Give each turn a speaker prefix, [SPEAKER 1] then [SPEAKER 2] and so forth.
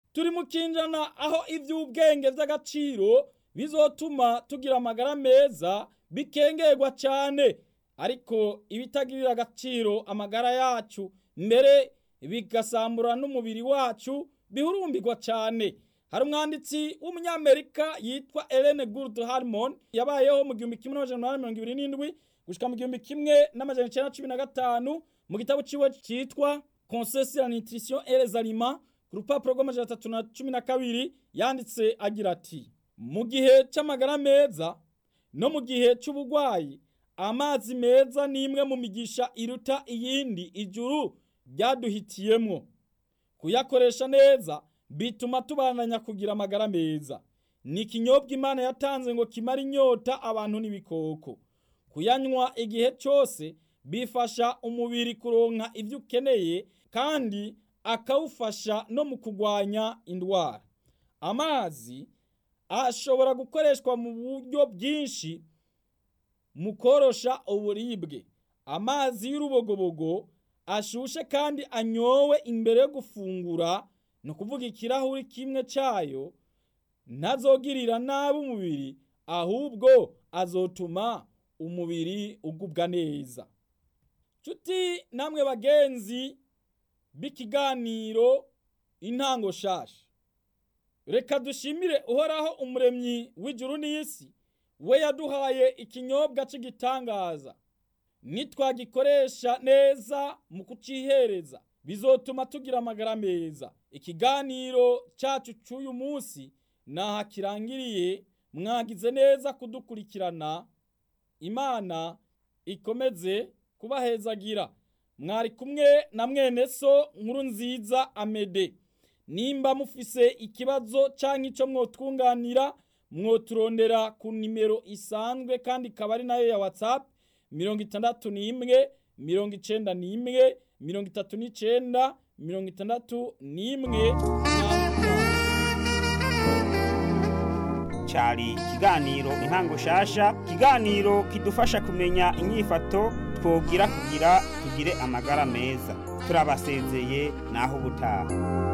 [SPEAKER 1] turi mu kinjana aho iby'ubwenge by'agaciro bizotuma tugira amagara meza bikengerwa cyane ariko ibitagirira agaciro amagara yacu mbere bigasambura n'umubiri wacu bihurumbirwa cyane hari umwanditsi w'umunyamerika yitwa Ellen Gould Harmon yabayeho mu gihumbi kimwe n'amajana umunani mirongo ibiri n'indwi gushika mu gihumbi kimwe n'amajana icyenda cumi na gatanu mu gitabo ciwe cyitwa Conseil sur la nutrition et les aliments ku rupapuro rw'amajana atatu na cumi na kabiri yanditse agira ati mu gihe cy'amagara meza no mu gihe cy'uburwayi amazi meza ni imwe mu migisha iruta iyindi ijuru ryaduhitiyemwo kuyakoresha neza bituma tubananya kugira amagara meza ni ikinyobwa imana yatanze ngo kimare inyota abantu n'ibikoko kuyanywa igihe cyose bifasha umubiri kuronka ibyo ukeneye kandi akawufasha no mu kurwanya indwara amazi ashobora gukoreshwa mu buryo bwinshi mu korosha uburibwe amazi y'urubogobogo ashushe kandi anyowe imbere yo gufungura ni ukuvuga ikirahuri kimwe cyayo ntazogirira nabi umubiri ahubwo azotuma umubiri ugubwa neza nshuti namwe bagenzi b'ikiganiro intango shasha reka dushimire uhoraho umuremyi w'ijuru n'isi we yaduhaye ikinyobwa cy'igitangaza nitwagikoresha neza mu kucihereza bizotuma tugira amagara meza ikiganiro cyacu cy'uyu munsi naha kirangiriye mwagize neza kudukurikirana imana ikomeze kubahezagira mwari kumwe na mwene so nkuru nziza amede nimba mufise ikibazo cyangwa icyo mwotwunganira mwoturondera ku nimero isanzwe kandi ikaba ari nayo ya whatsapp mirongo itandatu n'imwe mirongo icenda n'imwe mirongo itatu n'icenda mirongo itandatu n'imwe
[SPEAKER 2] cyari ikiganiro intango shasha ikiganiro kidufasha kumenya inyifato twogira kugira tugire amagara meza turabasezeye naho ubutaha